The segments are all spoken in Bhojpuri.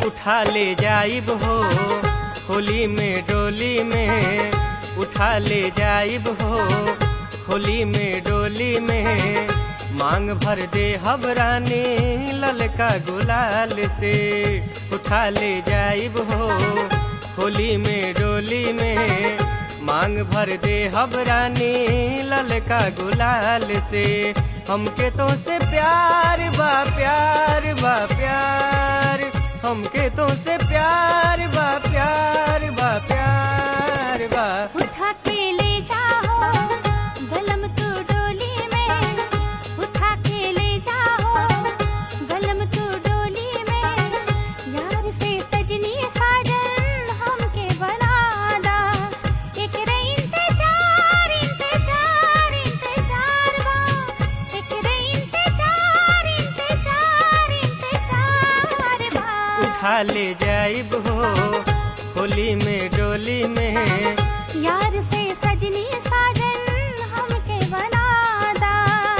उठा ले जाइब हो होली में डोली में उठा ले जाइब हो होली में डोली में मांग भर दे हबरानी ललका गुलाल से उठा ले जाइब हो होली में डोली में मांग भर दे हबरानी ललका गुलाल से हमके तो से प्यार बा प्यार बा प्यार हमके तो से प्यार बा प्यार बा प्यार बा उठा के ले जाओ गलम तू डोली में उठा के ले जाओ गलम तू डोली में यार से सजनी साजन हमके बनादा एक रे इंतजार इंतजार इंतजार बा एक रे इंतजार इंतजार इंतजार बा उठा ले जाइब हो होली में डोली में यार से सजनी साजन हमके बनादा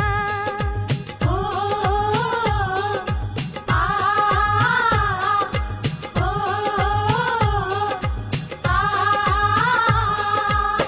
ओ आ ओ आ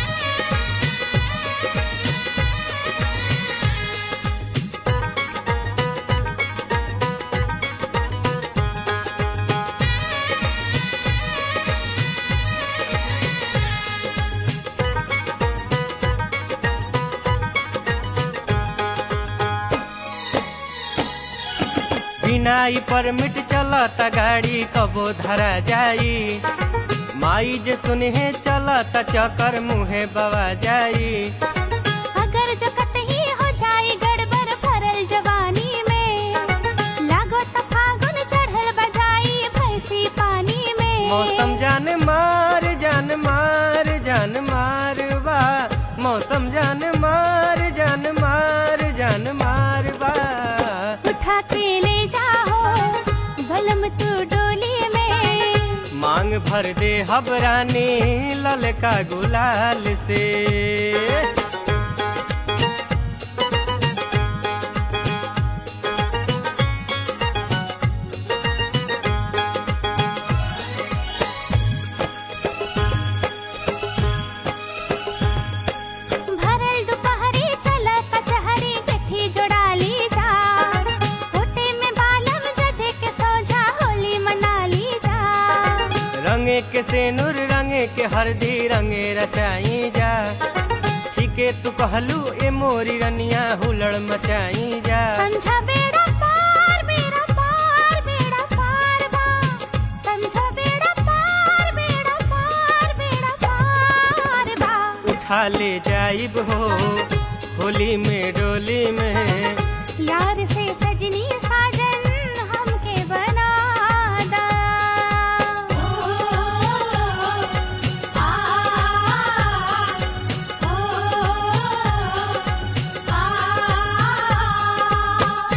बिना ई परमिट चलता गाड़ी कबो धरा जाई माई जे सुनहे चलता चकर मुहे बवा जाई अगर जो कतही हो जाए गड़बड़ भरल जवानी में लागो त फागुन चढ़ल बजाई भैंसी पानी में मौसम जान मार जान मार जान मार बा मौसम जान मार जान मार जान मार बा उठा के ले जाओ बलम तू डोली में मांग भर दे हबरानी ललका गुलाल से भरल दुपहरी चल कचहरी गठी जोड़ाली जा होटे में बालम जजे के सोजा होली मना ली जा रंगे के सेनुर रंगे के हरदी रंगे रचाई जा ठीके तू कहलू ए मोरी रनिया हुलड़ मचाई जा समझा बेड़ा पार बेड़ा पार बेड़ा पार बा समझा बेड़ा पार बेड़ा पार बेड़ा पार बा उठा ले जाइब हो होली में डोली में यार से सजनी साजन हमके बनादा आ आ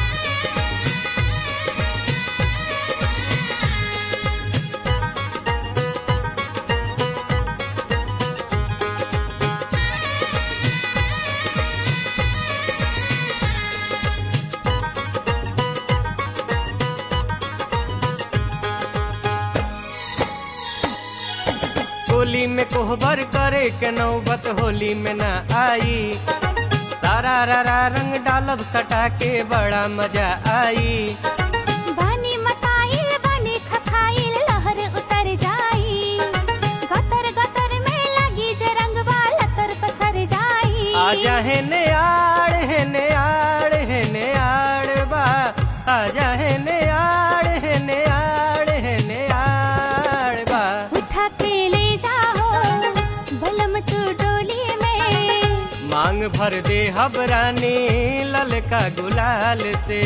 होली में कोहबर करे के नौबत होली में ना आई सारा रारा रंग डालब सटा के बड़ा मजा आई बानी मताइल बानी खखाइल लहर उतर जाई गतर गतर में लगी जे रंगवा लतर पसर जाई आजा है ने आड़ है ने आड़ है ने आड़ बा आजा है ने आड़ है ने आड़ है ने आड़ बा उठा के ले जाओ बलम तू डोली में मांग भर दे हबरानी ललका गुलाल से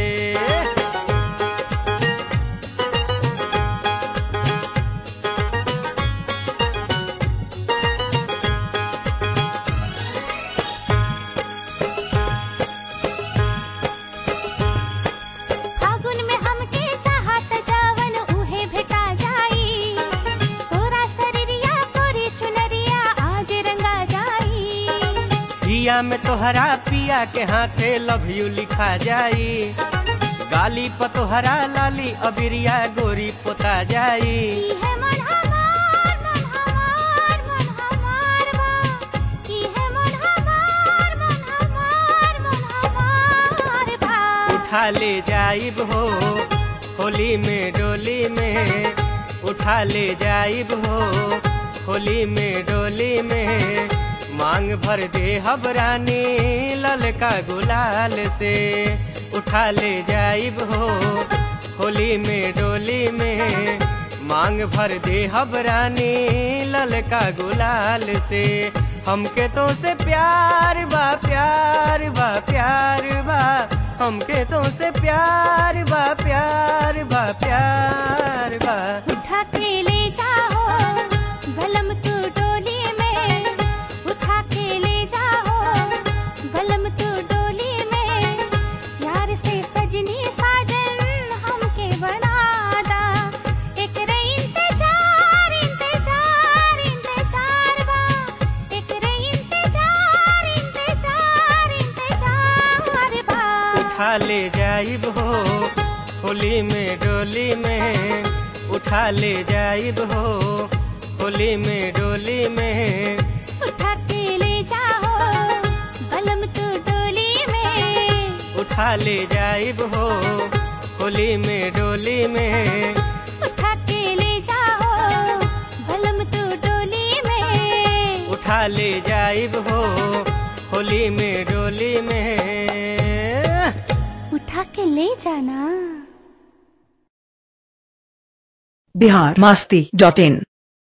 फागुन में हमके चाहत जावन उहे भेटा जाई तोरा शरीरिया तोरी चुनरिया आज रंगा जाई पिया में तोहरा पिया के हाथे लव यू लिखा जाई गाली पतोहरा लाली अबिरिया गोरी पोता जाई की है मन हमार मन हमार मन हमार बा की है मन हमार मन हमार मन हमार बा उठा ले जाइब हो होली में डोली में उठा ले जाइब हो होली में डोली में मांग भर दे हबरानी ललका गुलाल से उठा ले जाइब हो होली में डोली में मांग भर दे हबरानी ललका गुलाल से हमके तो से प्यार बा प्यार बा प्यार बा हमके तो से प्यार बा प्यार बा प्यार बा उठा के ले जाओ भलम तू डोली में उठा के ले जाओ भलम तू डोली में प्यार से सजनी साजन हमके बनादा एक रे इंतजार इंतजार इंतजार बा एक रे इंतजार इंतजार इंतजार बा उठा ले जाइब हो होली में डोली में उठा ले जाइब हो होली में डोली में उठा के ले जाओ बलम तू डोली में उठा ले जाइब हो होली में डोली में उठा के ले जाओ बलम तू डोली में उठा ले जाइब हो होली में डोली में उठा के ले जाना बिहार मास्ती डॉट इन